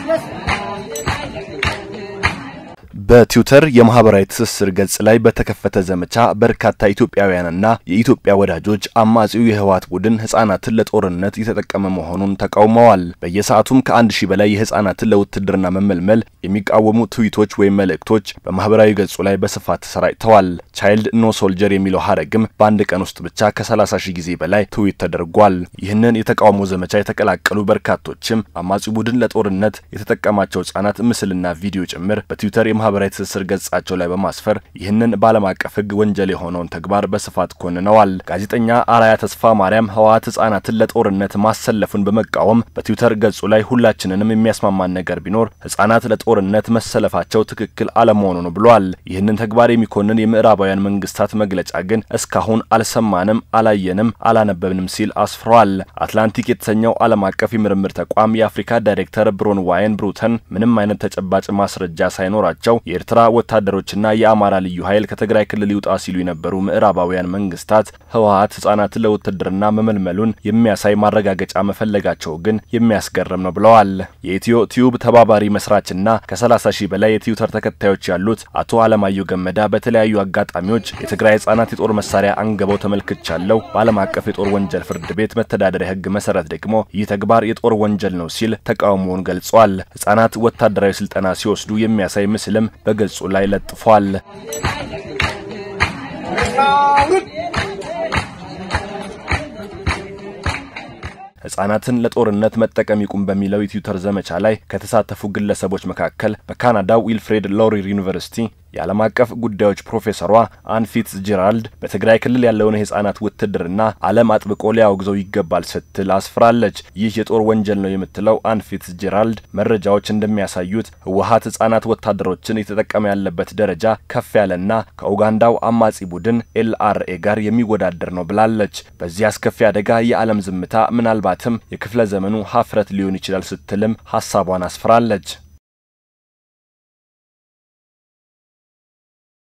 በትዊተር የማህበራዊ ትስስር ገጽ ላይ በተከፈተ ዘመቻ በርካታ ኢትዮጵያውያንና የኢትዮጵያ ወዳጆች አማጺው የህወሓት ቡድን ህጻናትን ለጦርነት የተጠቀመ መሆኑን ተቃውመዋል። በየሰዓቱም ከአንድ ሺህ በላይ የህጻናትን ለውትድርና መመልመል የሚቃወሙ ትዊቶች ወይም መልእክቶች በማህበራዊ ገጹ ላይ በስፋት ተሰራጭተዋል። ቻይልድ ኖ ሶልጀር የሚለው ሀረግም በአንድ ቀን ውስጥ ብቻ ከ30 ሺህ ጊዜ በላይ ትዊት ተደርጓል። ይህንን የተቃውሞ ዘመቻ የተቀላቀሉ በርካቶችም አማጺው ቡድን ለጦርነት የተጠቀማቸው ህጻናት ምስልና ቪዲዮ ጭምር በትዊተር የማህበራዊ ትስስር ገጻቸው ላይ በማስፈር ይህንን በዓለም አቀፍ ህግ ወንጀል የሆነውን ተግባር በስፋት ኮንነዋል። ጋዜጠኛ አራያ ተስፋ ማርያም ህወሓት ህጻናትን ለጦርነት ማሰለፉን በመቃወም በትዊተር ገጹ ላይ ሁላችንንም የሚያስማማን ነገር ቢኖር ህጻናት ለጦርነት መሰለፋቸው ትክክል አለመሆኑ ነው ብሏል። ይህንን ተግባር የሚኮንን የምዕራባውያን መንግስታት መግለጫ ግን እስካሁን አልሰማንም፣ አላየንም፣ አላነበብንም ሲል አስፍሯል። አትላንቲክ የተሰኘው ዓለም አቀፍ የምርምር ተቋም የአፍሪካ ዳይሬክተር ብሮን ዋይን ብሩተን ምንም አይነት ተጨባጭ ማስረጃ ሳይኖራቸው የኤርትራ ወታደሮችና የአማራ ልዩ ኃይል ከትግራይ ክልል ይውጣ ሲሉ የነበሩ ምዕራባውያን መንግስታት ህወሓት ህጻናትን ለውትድርና መመልመሉን የሚያሳይ ማረጋገጫ መፈለጋቸው ግን የሚያስገርም ነው ብለዋል። የኢትዮ ቲዩብ ተባባሪ መስራችና ከ30 ሺህ በላይ የትዊተር ተከታዮች ያሉት አቶ አለማየሁ ገመዳ በተለያዩ አጋጣሚዎች የትግራይ ህጻናት የጦር መሳሪያ አንገበው ተመልክቻለሁ፣ በዓለም አቀፍ የጦር ወንጀል ፍርድ ቤት መተዳደሪያ ህግ መሰረት ደግሞ ይህ ተግባር የጦር ወንጀል ነው ሲል ተቃውሞውን ገልጿል። ህጻናት ወታደራዊ ስልጠና ሲወስዱ የሚያሳይ ምስልም በገጹ ላይ ለጥፏል። ህጻናትን ለጦርነት መጠቀም ይቁም በሚለው የትዊተር ዘመቻ ላይ ከተሳተፉ ግለሰቦች መካከል በካናዳው ዊልፍሬድ ሎሪር ዩኒቨርሲቲ የዓለም አቀፍ ጉዳዮች ፕሮፌሰሯ አንፊትስ ጄራልድ በትግራይ ክልል ያለውን የህጻናት ውትድርና ዓለም አጥብቆ ሊያወግዘው ይገባል ስትል አስፍራለች። ይህ የጦር ወንጀል ነው የምትለው አንፊትስ ጄራልድ መረጃዎች እንደሚያሳዩት ህወሓት ህጻናት ወታደሮችን የተጠቀመ ያለበት ደረጃ ከፍ ያለና ከኡጋንዳው አማጺ ቡድን ኤልአርኤ ጋር የሚወዳደር ነው ብላለች። በዚህ አስከፊ አደጋ የዓለም ዝምታ ምናልባትም የክፍለ ዘመኑ ሀፍረት ሊሆን ይችላል ስትልም ሀሳቧን አስፍራለች።